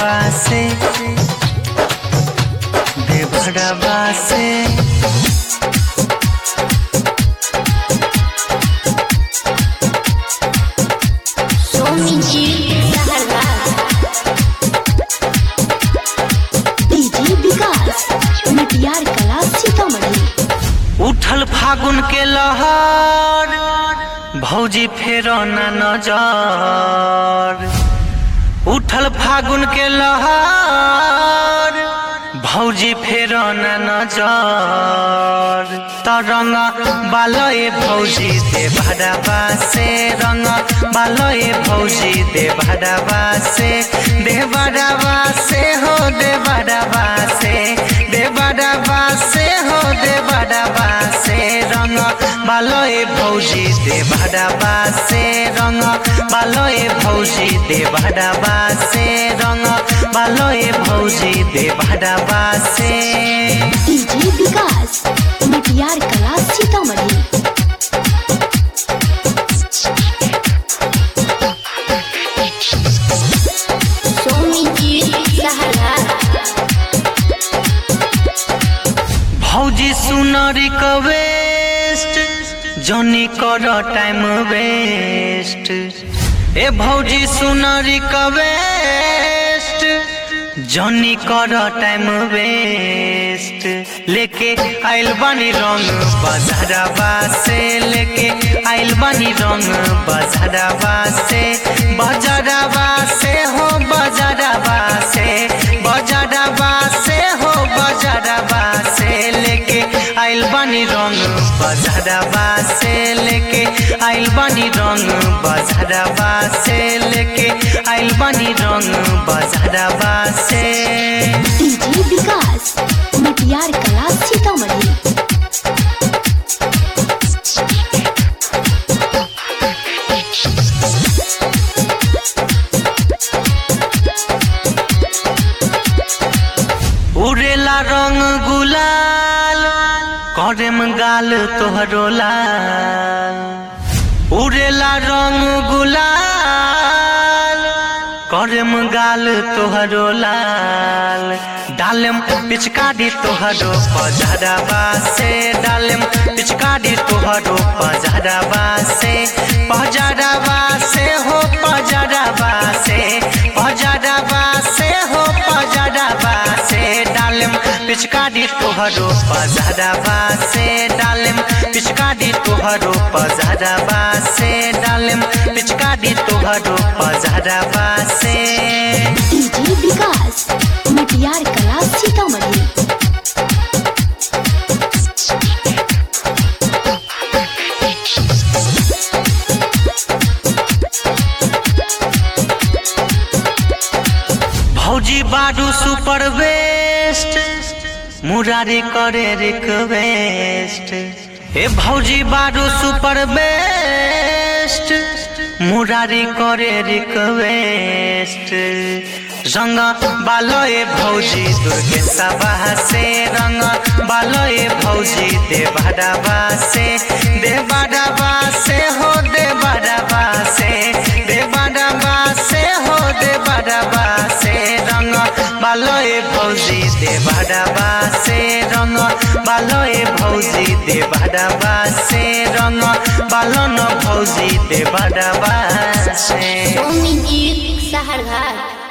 देवरवा से देवरवा से सोमी जी सहरवा डीजे विकास मटियार कला सीतामढ़ी उठल फागुन के लहर भौजी फेरो न नजर उठल फागुन के लहर भौजी फेरो न नजर तरंग बालय भौजी दे भडवा से रंग बालय भौजी दे भडवा से दे भडवा से हो दे भडवा से दे भडवा से हो दे भडवा से रंग बालय भौजी दे भडवा से रंग बालय भौजी दे भडवा से रंग बालय भौजी दे भडवा से डीजे विकास मटियार कला सीतामढ़ी सोमी जी सहरवा भौजी सुन रिक्वेस्ट जनी कर टाइम वेस्ट ए भौजी सुन रिक्वेस्ट जनी कर टाइम वेस्ट लेके आइल बानी रंग बजारवा से लेके आइल बानी रंग बजारवा से बजारवा से हो बजारवा से बजारवा से हो बजारवा से लेके आइल बानी रंग बजारवा से लेके आइल बानी रंग बजारवा से लेके आइल बानी रंग बजारवा से डीजे विकास मटियार कला सीतामढ़ी उड़ेला रंग गुलाल करम गाल तोहरो लाल उड़ेला रंग गुलाल करम गाल तोहरो लाल डालम पिचकारी तोहरो पजरवा से डालम पिचकारी तोहरो पजरवा से पजरवा से हो पजरवा से पजरवा से हो पजरवा से डालम पिचकारी तोहरो पजरवा से डालम पिचकारी तोहरो पजरवा से डालम पिचकारी तोहरो पजरवा से डीजे विकास मटियार कला सीतामढ़ी भौजी बाडू सुपर वेस्ट मुरारी करे रिक्वेस्ट हे भौजी बाडू सुपर बेस्ट मुरारी करे रिक्वेस्ट रंग बालोए भौजी दुर्गे सभा से रंग बालोए भौजी देवाडवा से देवाडवा से हो देवाडवा से देवाडवा से हो देवाडवा से रंग बालोए भौजी देवाडवा से रंग बालोए भौजी देवाडवा से रंग बालन भौजी देवाडवा से सोमी जी सहरवा